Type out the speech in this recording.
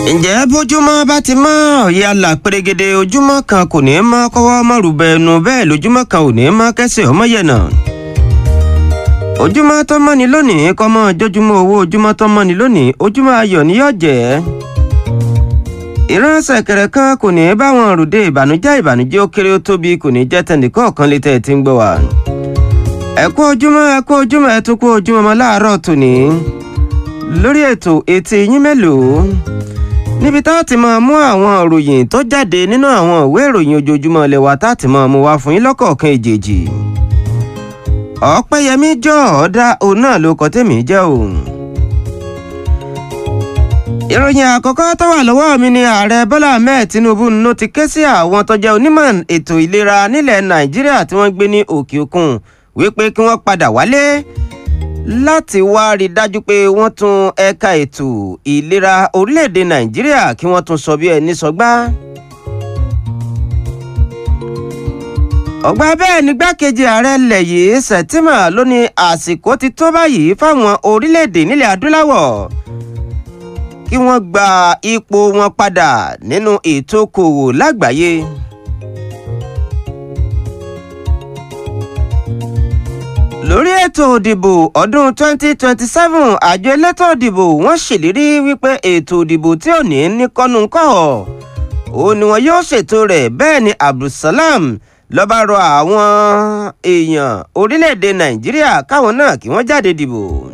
ǹjẹ́ bójúmọ́ bá ti mọ́ ọ̀yẹ́ àlà pérégede ojúmọ́ kan kò ní mọ́ kọ́wọ́ mọ́rùbẹ ẹnu bẹ́ẹ̀ lójúmọ́ kan ò ní mọ́ kẹ́sẹ̀ ọmọ yẹ̀nà. ojúmọ́ tó mọ́ni lónìí kọ́ mọ́ jójúmọ́ owó ojúmọ́ tó mọ́ni lónìí ojúmọ́ ayọ̀ ni yóò jẹ́. ìránṣẹ́ kẹrẹ kan kò ní bá wọn rùdé ìbànújẹ́ ìbànújẹ́ ó kéré ó tóbi kò ní jẹ́ tẹnìkọ̀ọ̀kan létí ẹ̀ tí ń gbọ́ wa. ẹ kú ojúmọ́ ẹ kú ojúmọ́ ẹ tún kú ojúmọ́ mọ́ láàárọ̀ tòní lórí ètò etí yín mélòó níbi tá a ti máa mú àwọn ìròyìn tó jáde nínú àwọn ìwé ìròyìn ojoojúmọ́ ilé wa tá a ti máa mú wá fún yín lọ́kọ̀ọ̀kan èjèèjì ọ̀pẹ́yẹmí jọ ọ̀dà òun náà ló kọ́ tèmi jẹ́ òun. ìròyìn àkọ́kọ́ tó wà lọ́wọ́ mi ni ààrẹ bọ́lá ahmed tinubu ló ti ké sí àwọn tó jẹ́ onímọ̀ ètò ìlera nílẹ̀ nàìjíríà tí wọ́n gbé ní òkè òkun wípé kí wọ́n padà wálé láti wá rí i dájú pé wọ́n tún ẹ̀ka ètò ìlera orílẹ̀-èdè nàìjíríà kí wọ́n tún sọ bí ẹni sọgbá. ọ̀gbà bẹ́ẹ̀ ni gbákejì ààrẹ ilẹ̀ yìí sẹ̀tìmà ló ní àsìkò ti tó báyìí fáwọn orílẹ̀-èdè nílẹ̀ adúláwọ̀ kí wọ́n gba ipò wọn padà nínú ètò okòwò lágbàáyé. lórí ètò òdìbò ọdún 2027 àjọ elétò òdìbò wọ́n ṣèlérí wípé ètò òdìbò tí ò ní ní kọ́nùkọ́họ̀ ó ní wọn yóò ṣètò rẹ̀ bẹ́ẹ̀ ni abdulsalam ló bá rọ àwọn èèyàn orílẹ̀-èdè nàìjíríà káwọn náà kí wọ́n jáde dìbò.